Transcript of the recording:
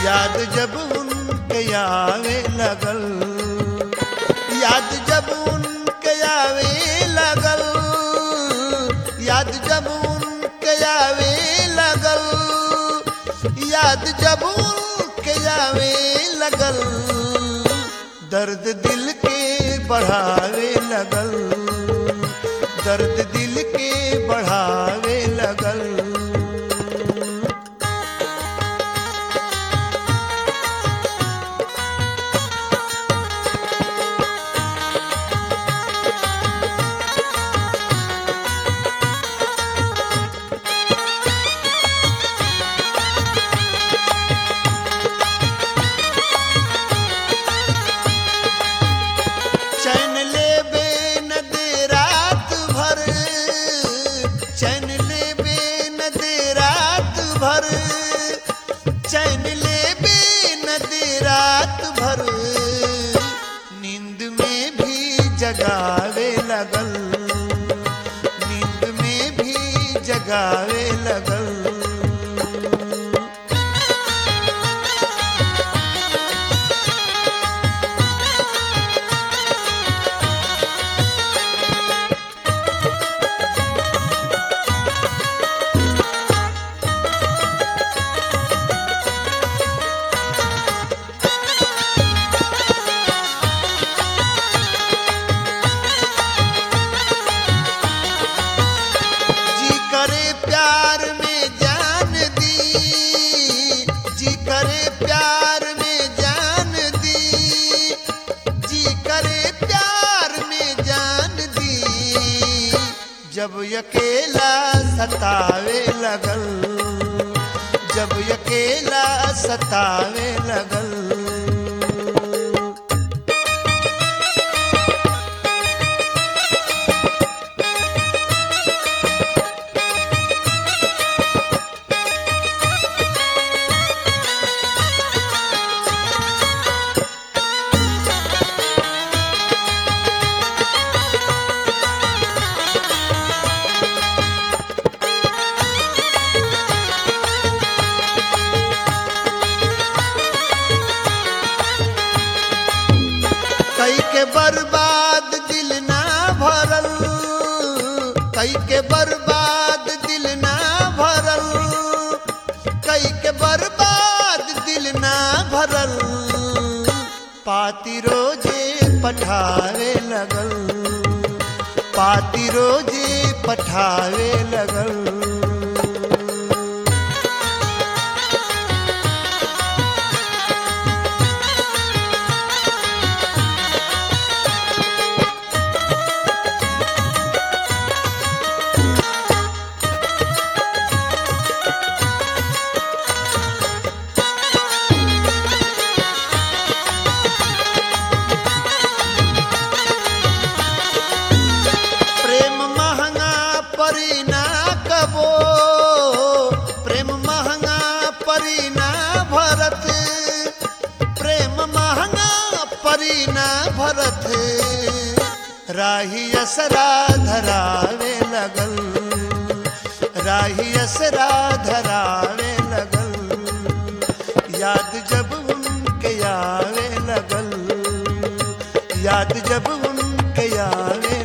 याद जब उनके आवे लगल याद जब उनके आवे लगल याद जब उनके आवे लगल याद जब उनके आवे लगल दर्द दिल के बढ़ावे लगल दर्द दिल के बढ़ावे लगल चैन ले बे न दे रात भर चैन ले बे न दे रात भर चैन ले बे न दे रात भर नींद में भी जगावे लगल नींद में भी जगावे लगल जी करे प्यार में जान दी जी करे प्यार में जान दी जी करे प्यार में जान दी जब अकेला सतावे लगल जब अकेला सतावे लगल कई के बर्बाद दिल ना भरल कई के बर्बाद दिल ना भरल कई के बर्बाद दिल ना भरल पाती रोजे पठावे लगल पाती रोजे पठावे लगल प्रेम महंगा परी ना कबो प्रेम महंगा परी ना भरत प्रेम महंगा परी ना भरत राही असरा धरावे लगल राही असरा धरावे लगल याद जब उनके आवे लगल याद जब उनके आवे